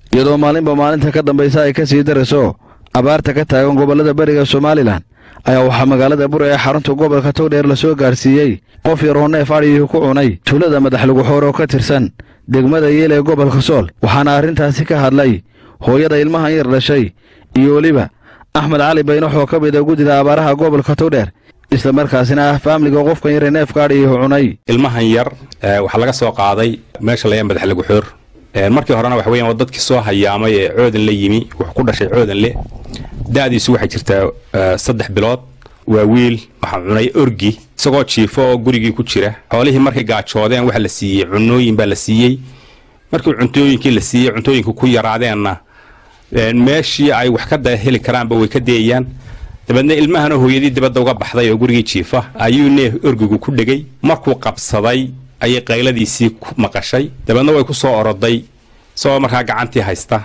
iyadoo maalinba maalinta ka dambaysa ay ka sii darayso abaarta ka taagan gobollada beriga somalilan ayaa waxaa magaalada bure ee xarunta gobolka togdheer lasoo gaarsiiyey qof yar oo neef adhigii ku cunay tuulada madaxluguxoor oo ka tirsan degmada yeel ee gobolka sool waxaana arrintaasi ka hadlay hooyada ilmahan yar dhashay iyo weliba axmed cali baynox oo ka mid a guddida abaaraha gobolka togdheer isla markaasina ah faamliga qofkan yar ee neefka adhigii cunay ilmahan yar waxaa laga soo qaaday meesha layaa madaxlaguxoor markii horena waxa weyan waa dadkii soo hayaamay ee coodan la yimi wuxuu ku dhashay coodan le da'diisu waxay jirtaa saddex bilood waa wiil waxaa cunay orgi isagoo jiifo oo gurigii ku jira xoolihii markay gaajoodeen waxa la siiyey cunooyin baa la siiyey markii cuntooyinkii la siiyey cuntooyinku ku yaraadeenna meeshii ay wax ka da heli karaanba way ka deeyaan dabeedna ilmahana hooyadii dibadda uga baxday oo gurigii jiifa ayuu neef orgigu ku dhegay markuu qabsaday ayay qayladiisii maqashay dabeedna way ku soo oroday isagoo markaa gacantii haysta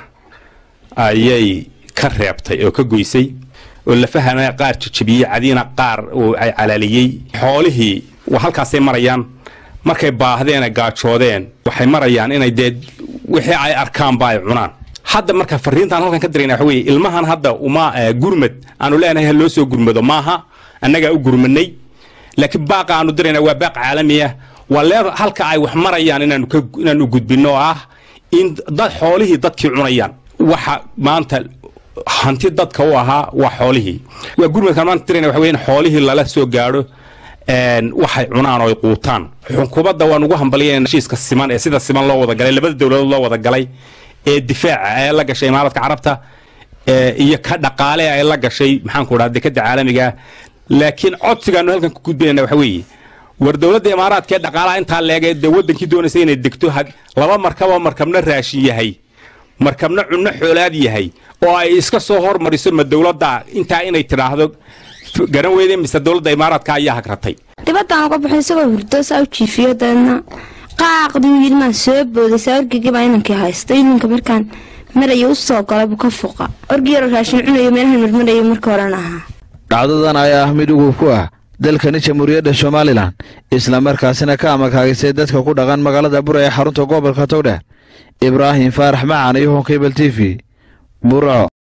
ayay ka reebtay oo ka goysay oo lafahana qaar jajabiyey cadiina qaar ay calaaliyey xoolihii halkaasay marayaan markay baahdeene gaajoodeen waxay marayaan inay dee wixii ay arkaanba ay cunaan hadda marka fariintaan halkan ka dirayna waxa weye ilmahan hadda uma gurmad aanu leenahay ha loo soo gurmado maaha annagaa u gurmanay laakiin baaqa aanu dirayna waa baaq caalamiya waa lee halka ay wax marayaan inaanu gudbinno oo ah in dad xoolihii dadkii cunayaan waxa maanta hanti dadka u ahaa waa xoolihii waa gurmadkaan maanta dirayna waxa weye in xoolihii lala soo gaadho waxay cunaan oo ay quutaan xukuumadda waan ugu hambaliyeen heshiiska siman ee sida siman loo wada galay labada dowladood loo wada galay ee difaaca ee la gashay imaaradka carabta iyo ka dhaqaale ay la gashay maxaanku dhaha dekada caalamiga laakiin codsigaanu halkan ku gudbinayna waxa weeye war dowladda imaaraadka ee dhaqaalaha intaa leegay dee waddankii doonaysa inay degto laba markaboo markabna raashin yahay markabna cunno xoolaad yahay oo ay iska soo hormariso ma dowladda intaa inay tidhaahdo garan weyday mise dowladda imaaraadka ayaa hagratay dibadaan uga baxay isagoo hurdo saa u jiifiyo dabeedna qaaqdii yilmaan soo booday saa orgigibaa inankii haysta ilinka markaan maraya u soo galay buu ka fuqa orgi yaroo raashin cunayo meelahan marmarayo marka horena ahaa dhacdadan ayaa ah mid ugub ku ah dalkani jamhuuriyadda somalilan isla markaasina ka amakaagisay dadka ku dhaqan magaalada bure ee xarunta gobolka togdheer ibraahim faarax macaan iyo honkebel t v burco